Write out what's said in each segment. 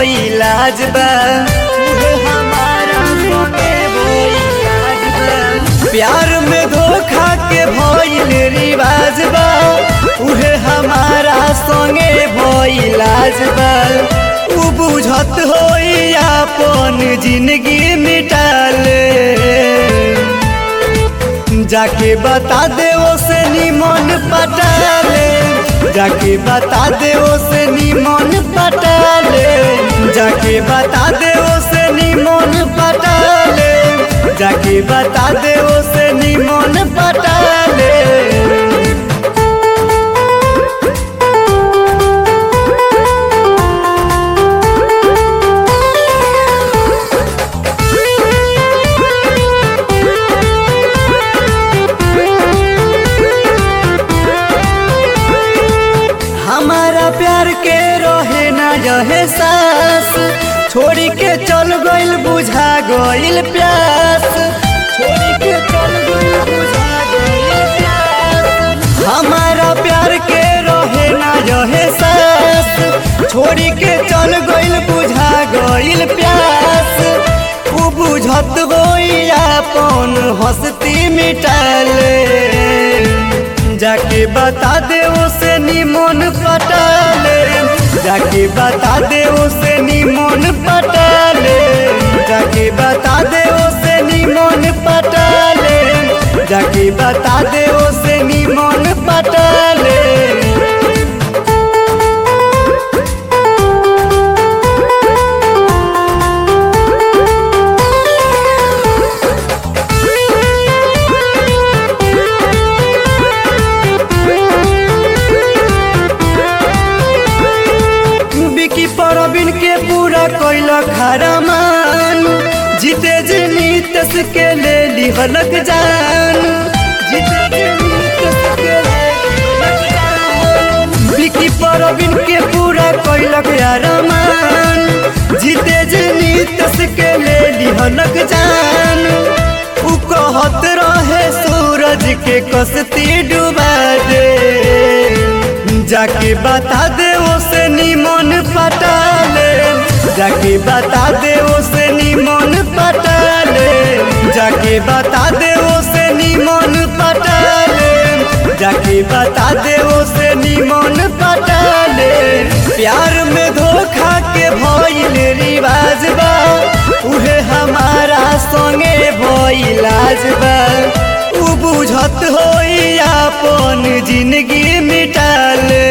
भइलाज बा उहे हमारा संगे भइलाज बा प्यार में धोखा के भइल रिवाज बा उहे हमारा संगे भइलाज बा उ बुझत होई अपन जिंदगी मिटाले जाके बता दे से निमन पटाले जाके बता दे से निमन पटाले जाके बता दे से निमन पटाले जाके बता दे से निमन पटाले हमारा प्यार के रहे ना रहे सास छोड़ी के चल गइल बुझा गइल प्यास छोड़ी के चल गइल बुझा गइल प्यास हमारा प्यार के रहे ना रहे सास छोड़ी के चल गइल बुझा गइल प्यास उ बुझत गई अपन हस्ती मिटाले जाके बता दे उसे निमन पटाले जाके बता दे उसे निमन पटाले जाके बता दे उसे निमन पटाले जाके बता दे उसे निमन पटाले बिकी परबिन के पूरा कोइल खरमान जीते जीनितस के ले लिहलक जान जीते जीनितस के ले लिहलक जान बिकी परबिन के पूरा कोइल खरमान जीते जीनितस के ले लिहलक जान उ कहत रहे सूरज के कसती डुबा दे जाके बता दे उसे निमन पटाले जाके बता दे उसे निमन पटाले जाके बता दे उसे निमन पटाले जाके बता दे उसे निमन पटाले प्यार में धोखा के भइल रिवाज बा उहे हमारा संगे भइलाज बा उ बुझत होई अपन जिंदगी मिटाले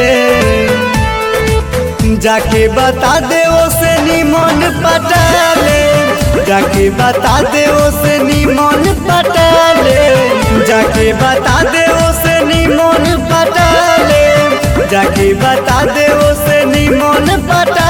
जाके बता दे से निमन पटाले जाके बता दे से निमन पटाले जाके बता दे से निमन पटाले जाके बता दे से निमन पटाले